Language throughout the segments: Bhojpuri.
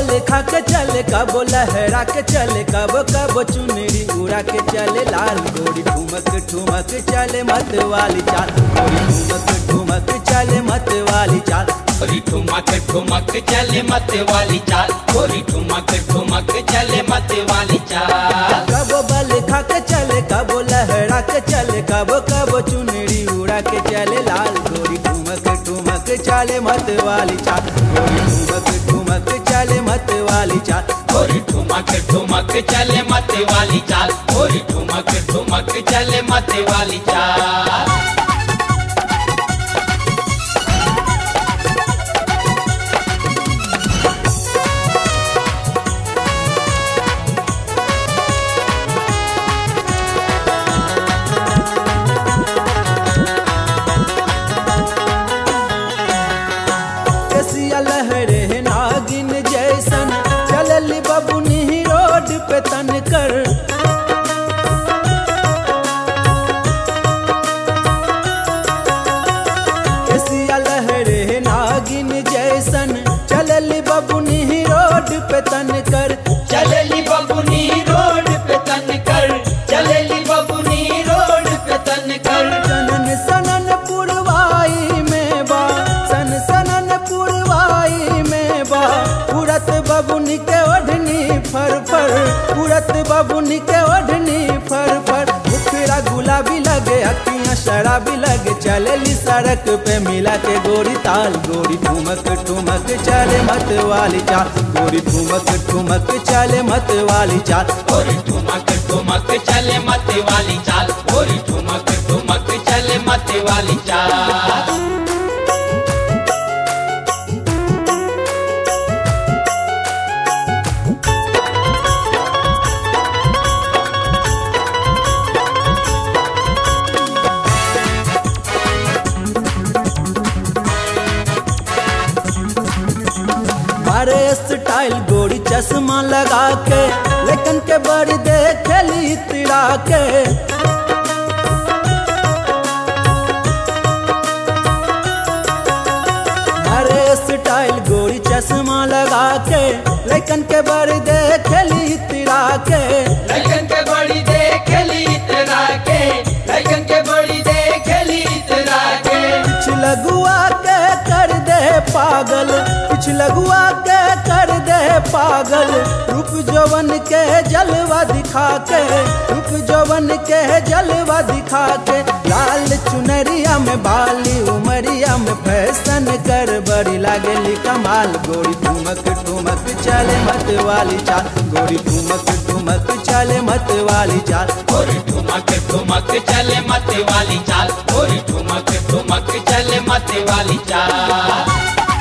खा के चले कबो लहरा के चले कबो कबो चुनरी उड़ा के चले लाल गोरी ठुमक ठुमक चले मत वाली चाल गोरी ठुमक ठुमक चले मत वाली चाल गोरी ठुमक ठुमक चले मत वाली चाल गोरी ठुमक ठुमक चले मत वाली चाल कबो बल खा के चले कबो लहरा के चले कबो कबो चुनरी उड़ा के चले लाल गोरी ठुमक ठुमक चले मत वाली चाल गोरी ठुमक ठुमक चले मत वाली चाल गोरी ठुमक ठुमक चले मत वाली चाल गोरी ठुमक ठुमक चले मत वाली चाल कसिया लहरे नागिन जैसन चलली बबुनी रोड पे तन कर कसिया लहरे नागिन जैसन चलली बबुनी रोड पे तन कर चलेली बबुनी रोड पे तन कर चलेली बबुनी रोड पे तन कर सनन सनन पुरवाई में बा सन सनन पुरवाई में बा उड़त बबुनी के ओढ़नी फर फर उड़त बबुनी के ओढ़नी फर फर मुखड़ा गुलाबी लगे अखियां शराबी लगे चलेली सड़क पे मिला के गोरी ताल गोरी ठुमक ठुमक चले मत वाली चाल गोरी ठुमक ठुमक चले मत वाली चाल गोरी ठुमक ठुमक चले मत वाली चाल गोरी ठुमक ठुमक चले मत वाली चाल मारे स्टाइल गोरी चश्मा लगा के लेकिन के बड़ी देखेली तिड़ा के मारे स्टाइल गोरी चश्मा लगा के लेकिन के बड़ी देखेली तिड़ा के लगन के बड़ी देखली इतरा के लगन के बड़ी देखली इतरा के कुछ लगुआ के कर दे पागल कुछ लगुआ के कर दे पागल रूप जवन के जलवा दिखा के रूप जवन के जलवा दिखा के लाल चुनरिया में बाली उमरिया में फैशन कर बड़ी लागली कमाल गोरी ठुमक ठुमक चले मत वाली चाल गोरी ठुमक ठुमक चले मत वाली चाल गोरी ठुमक ठुमक चले मत वाली चाल गोरी ठुमक ठुमक चले मत वाली चाल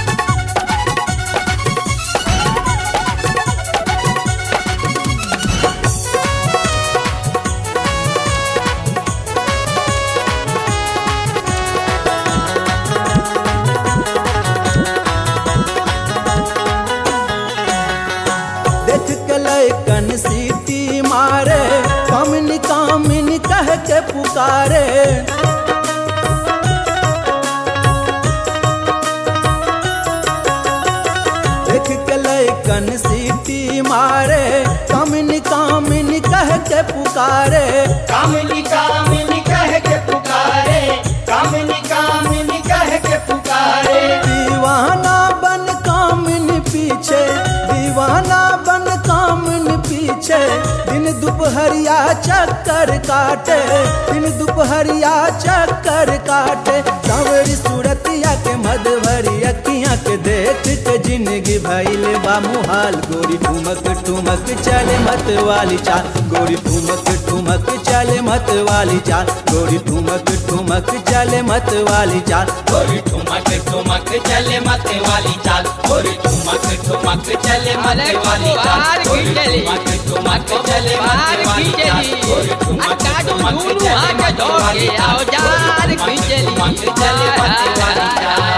देख के लैकन सीटी मारे कामिनी कामिनी कह के पुकारे देख के लैकन सीटी मारे कामिनी कामिनी कह के पुकारे कामिनी कामिनी कह के पुकारे कामिनी कामिनी कह के पुकारे दीवाना बन कामिनी पीछे दीवाना बन कामिनी पीछे दिन दोपहरिया चक्कर काटे दिन दोपहरिया चक्कर काटे सावरी सूरतिया के मधवरी अखियां के देख के जिंदगी भइल बा मुहाल गोरी ठुमक ठुमक चले मत वाली चाल गोरी ठुमक ठुमक चले मत वाली चाल गोरी ठुमक ठुमक चले मत वाली चाल गोरी ठुमक ठुमक चले मत वाली चाल गोरी ठुमक ठुमक चले मत वाली चाल गोरी ठुमक ठुमक चले मत वाली चाल गोरी ठुमक ठुमक चले मत वाली चाल गोरी ठुमक ठुमक चले मत वाली चाल